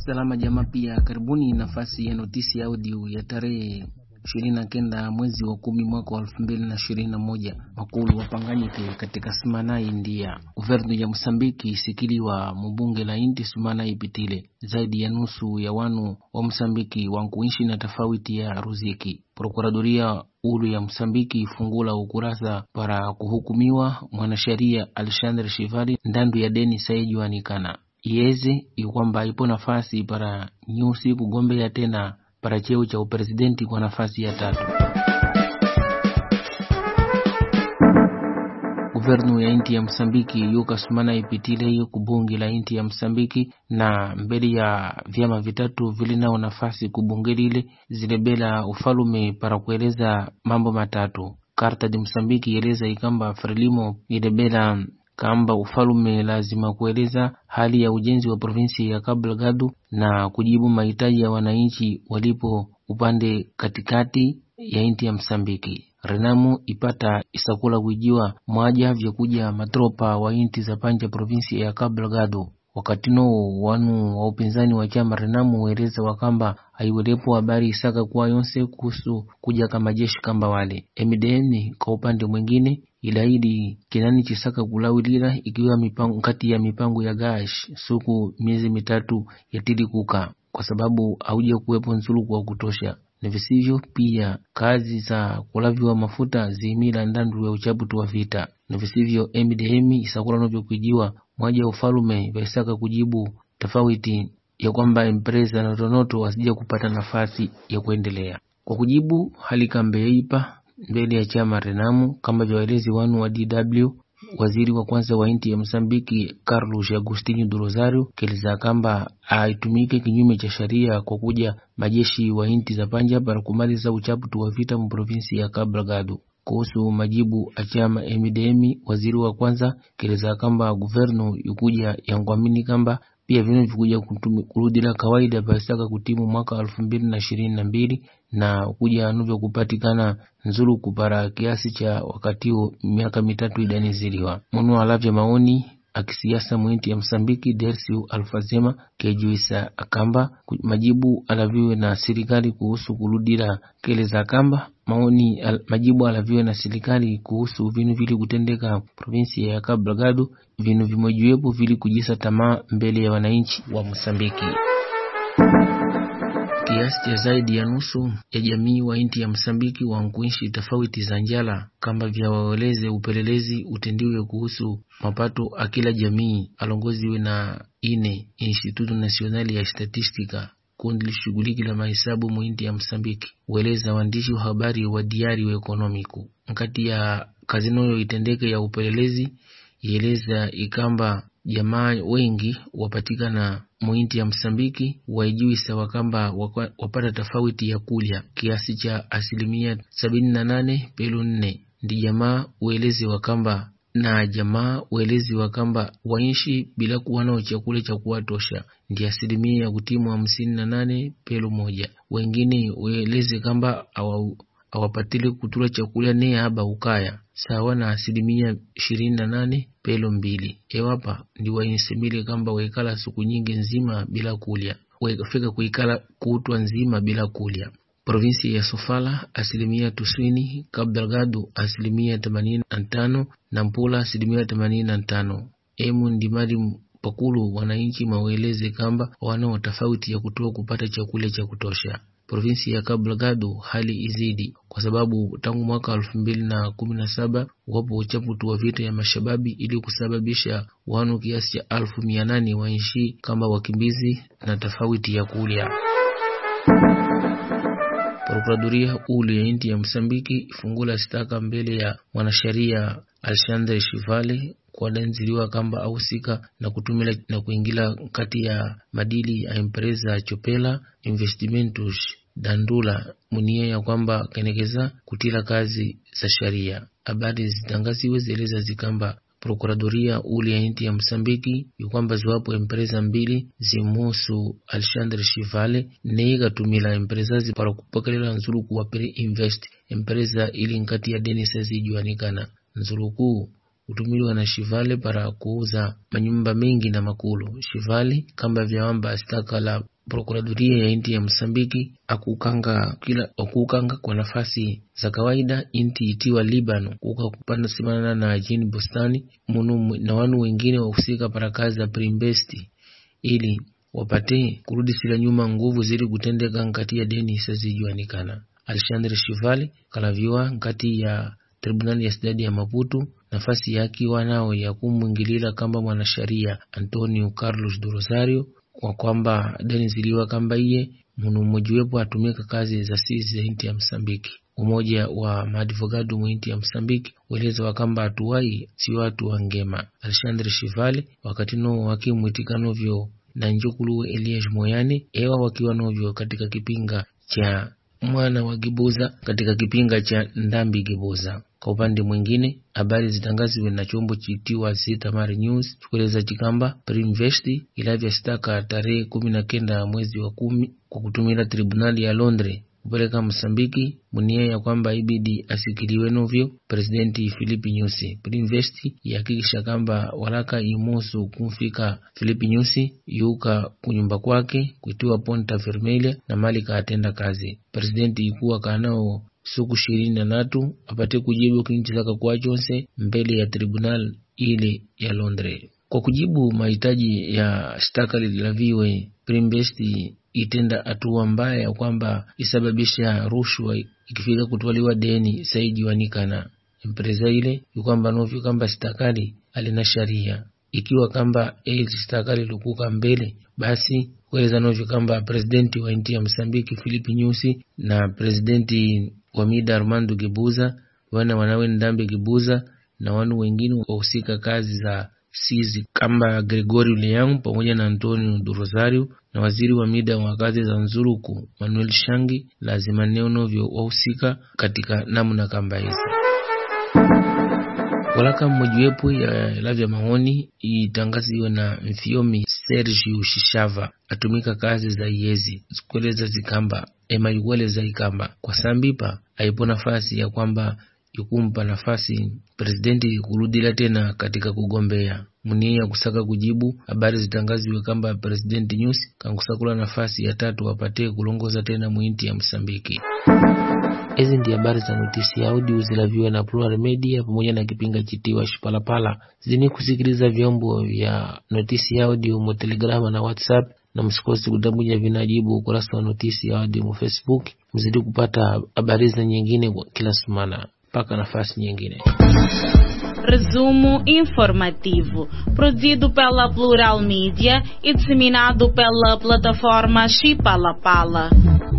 Salama Jamaa pia karibuni nafasi ya notisi ya audio ya tarehe ishirini na kenda mwezi wa kumi mwaka wa elfu mbili na ishirini na moja makulu wapanganyike katika Sumanai India. Guvernu ya Msambiki isikiliwa mubunge la inti Sumanai Pitile. Zaidi ya nusu ya wanu wa Msambiki wankuishi na tofauti ya ruziki. Prokuradoria ulu ya Msambiki ifungula ukurasa para kuhukumiwa mwanasheria Alexander Shivali ndandu ya deni saijuanikana iyeze ikwamba ipo nafasi para nyusi kugombea tena para cheo cha upresidenti kwa nafasi ya tatu. Guvernu ya inti ya Msambiki yuka sumana ipitile hiyo kubungi la inti ya Msambiki na mbele ya vyama vitatu vilinao nafasi kubunge lile zilebela ufalume para kueleza mambo matatu. Karta de Msambiki ieleza ikamba Frelimo ilebela kamba ufalume lazima kueleza hali ya ujenzi wa provinsi ya Cabo Delgado na kujibu mahitaji ya wananchi walipo upande katikati ya inti ya Msambiki. Renamu ipata isakula kuijiwa mwaja vyakuja matropa wa inti za panja provinsi ya Cabo Delgado. Wakati no wanu wa upinzani wa chama Renamu ueleza wakamba haiwelepo habari isaka kuwa yonse kuhusu kuja kama jeshi kamba wale. MDN kwa upande mwingine ilaidi kinani chisaka kulawilila ikiwa mipango kati ya mipango ya gash suku miezi mitatu yatili kuka kwa sababu hauja kuwepo nzuluku wa kutosha na visivyo pia kazi za kulaviwa mafuta ziimila ndandu ya uchaputu wa vita na visivyo MDM isakula novyo kujiwa mwaja ufalume vaisaka kujibu tofauti ya kwamba empresa na tonoto wasija kupata nafasi ya kuendelea kwa kujibu hali kambe yaipa mbele ya chama Renamu kama vyaelezi wanu wa DW. Waziri wa kwanza wa inti ya Msambiki Carlos Agostinho do Rosario keleza kamba aitumike kinyume cha sheria kwa kuja majeshi wa inti za panja para kumaliza uchaputu wa vita mu provinsi ya Cabo Delgado. Kuhusu majibu achama MDM, waziri wa kwanza keleza kamba guvernu yukuja yangwamini kamba pia vino vikuja kurudila kawaida pasaka kutimu mwaka elfu mbili na ishirini na mbili na kuja nuvyo kupatikana nzuru kupara kiasi cha wakati huo miaka mitatu idaniziliwa munu alavya maoni akisiasa mwinti ya Msambiki Dersiu Alfazema kejuisa akamba majibu alaviwe na serikali kuhusu kurudila keleza akamba maoni al, majibu alaviwe na serikali kuhusu vinu vili kutendeka provinsi ya Cabo Delgado vinu vimojiwepo vili kujisa tamaa mbele ya wananchi wa Msambiki. Kiasi cha zaidi ya nusu ya jamii wa inti ya Msambiki wankuishi tofauti za njala kamba vya waeleze upelelezi utendiwe kuhusu mapato akila jamii alongoziwe na ine Instituto Nacional ya Statistica kundi lishughuliki la mahesabu muinti ya Msambiki ueleza waandishi wa habari wa diari wa ekonomiku nkati ya kazi noyo itendeke ya upelelezi ieleza ikamba jamaa wengi wapatikana muinti ya Msambiki waijuisa wakamba wapata tofauti ya kulya kiasi cha asilimia sabini na nane pelu nne ndi jamaa uelezi wakamba na jamaa uelezi wakamba waishi bila kuwa nao chakula cha kuwatosha ndi asilimia ya kutimu hamsini na nane pelu moja. Wengine ueleze kamba awapatile kutula chakula ne aba ukaya sawa na asilimia ishirini na nane pelo mbili ewapa ndi wainsemile kamba waikala siku nyingi nzima bila kulya waikafika kuikala kutwa nzima bila kulya provinsi ya Sofala asilimia tuswini Cabo Delgado asilimia themanini na tano na Mpula asilimia themanini na tano emu ndi mali pakulu wananchi maweleze kamba wanao tofauti ya kutoa kupata chakula cha kutosha provinsi ya Cabo Delgado hali izidi kwa sababu tangu mwaka elfu mbili na kumi na saba wapo uchaputu wa vita ya mashababi ili kusababisha wanu kiasi cha elfu mia nane waishi kama wakimbizi na tofauti ya kulya. Prokuradoria ulu ya inti ya Msambiki ifungula staka mbele ya mwanasheria Alexandre Shivale kwadenziliwa kamba ahusika na kutumila na kuingila kati ya madili ya empresa Chopela Investimentos Dandula munia ya kwamba kenekeza kutila kazi za sharia. Habari zitangaziwe zieleza zikamba prokuradoria uli ya inti ya Msambiki yukwamba ziwapo empresa mbili zimuhusu Alexandre Shivale neikatumila empresazi para kupakalila nzuluku wa Pre Invest empresa ili nkati ya Denis zijuanikana nzuluku hutumiliwa na Shivale para kuuza manyumba mengi na makulu. Shivale kamba vyawamba staka la prokuradoria ya inti ya Msambiki akukanga kila akukanga kwa nafasi za kawaida inti itiwa Libano kuka kupanda simana na jini bustani munu na wanu wengine wahusika para kazi za Primbesti ili wapate kurudisila nyuma nguvu zili kutendeka nkati ya deni isazijuanikana. Alexandre Shivali kalaviwa nkati ya tribunali ya sidadi ya Maputo nafasi yake wanao ya kumwingilila kamba mwanasheria Antonio Carlos do Rosario kwa kwamba deni ziliwa kamba iye munu mmojiwepo atumika kazi za sisi za inti ya Msambiki. Umoja wa maadvogado mwinti ya Msambiki weleza wakamba atuwai si watu wa ngema. Alexandre Shivali wakati no wakimwitika novyo na njukulu Elias Moyani ewa wakiwa novyo katika kipinga cha mwana wa Gibuza katika kipinga cha Ndambi Gibuza. Kwa upande mwingine, habari zitangaziwe na chombo chitiwa Zitamar News chikueleza chikamba Primvest ilavya staka tarehe kumi na kenda mwezi wa kumi kwa kutumila tribunali ya Londres kupeleka Msambiki munia ya kwamba ibidi asikiliwe novyo presidenti Filipi Nyusi. Primvest yahakikisha kamba walaka imusu kumfika Filipi Nyusi yuka kunyumba kwake kuitiwa Ponta Vermelha na mali kaatenda kazi. Presidenti ikuwa kanao siku ishirini na tatu apate kujibu kinchilaka kwa chonse mbele ya tribunal ile ya Londres kwa kujibu mahitaji ya shtaka lilaviwe. Primbesti itenda hatua mbaya ya kwamba isababisha rushwa ikifika kutwaliwa deni saijiwanikana empresa ile ikwamba novyo kamba stakali alina sharia ikiwa kamba eli stakali lukuka mbele basi kueleza novyo kamba presidenti wa nchi ya Msambiki Filipi Nyusi na presidenti wa mida Armando Gebuza wana wanawe Ndambe Gebuza na wanu wengine wahusika kazi za sizi kamba Gregorio Leão pamoja na Antonio do Rosario na waziri wa mida wa kazi za Nzuruku Manuel Shangi lazima neo novyo wahusika katika namna kamba hizi. Walaka mmojiwepo ya lavya maoni itangaziwe na Mfiomi Sergio Shishava atumika kazi za iyezi zikueleza zikamba emaikueleza ikamba kwa sambipa aipo nafasi ya kwamba ikumpa nafasi presidenti kurudila tena katika kugombea munia kusaka kujibu habari zitangaziwe kamba presidenti Nyusi kankusakula nafasi ya tatu apate kulongoza tena muinti ya Msambiki. Hizi ndi habari za notisi ya audio zilaviwe na Plural Media pamoja na kipinga chitiwa Shipalapala. Zini kusikiliza vyombo vya notisi ya audio mu Telegrama na WhatsApp, na msikosi kutambuja vinajibu ukurasa wa notisi ya audio mu Facebook. Mzidi kupata habari za nyingine kila sumana mpaka nafasi nyingine. Resumo informativo, produzido pela Plural Mídia e disseminado pela plataforma Chipalapala.